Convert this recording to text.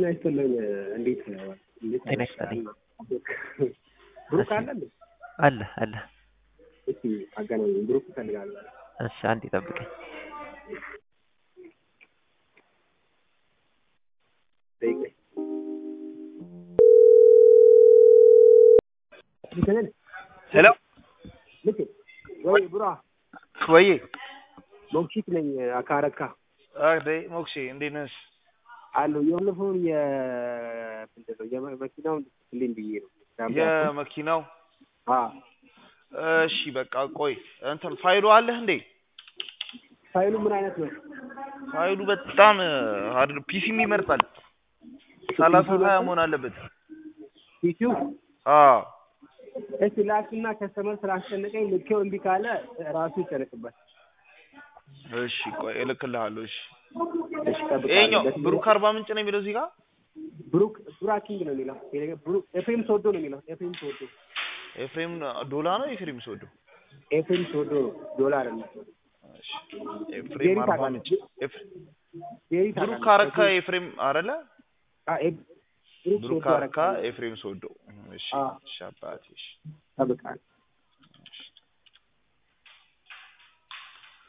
ጤና ይስጥልኝ። እንዴት ነው? እንዴት ጤና ይስጥልኝ። ብሩክ አለ እንዴ? አለ አለ። እስኪ አገናኝ። ብሩክ እፈልጋለሁ። እሺ አንዴ ጠብቀኝ። ጠይቀኝ። ሄሎ ልክ ወይ ቡራ ወይ ሞክሺት ነኝ አካረካ አዴ ሞክሼ እንዴት ነሽ? አለሁ የባለፈውን የምንድን ነው የመኪናውን ልኝ ብዬ ነው የመኪናው አ እሺ በቃ ቆይ እንትን ፋይሉ አለህ እንዴ? ፋይሉ ምን አይነት ነው? ፋይሉ በጣም ሀርድ ፒሲም ይመርጣል። ሰላሳ ሀያ መሆን አለበት። ፒሲው አዎ እሺ ላክና ከስተመር ስላስጨነቀኝ ልኬው እምቢ ካለ ራሱ ይጨነቅበት። እሺ ቆይ እልክልሃለሁ። እሺ እሺ ጠብቃለሁ። ይሄኛው በትግርኛ- ብሩክ አርባ ምንጭ ነው የሚለው እዚህ ጋር ብሩክ ብራኪንግ ነው የሚለው ብሩክ ኤፍሬም ተወዶ ነው የሚለው ኤፍሬም ተወዶ ኤፍሬም ዶላ ነው ኤፍሬም ስወዶ ኤፍሬም ተወዶ ዶላር ነው እሺ ኤፍሬም ጄሪ አርባ ታውቃለህ? ምንጭ ኤፍ- ጄሪ ብሩክ ታውቃለህ? አረካ ኤፍሬም አይደለ? አ ኤ- ብሩክ ብሩክ ተወዶ አረካ ኤፍሬም ስወዶ እሺ አ። እሺ አባቴ እሺ ጠብቃለሁ።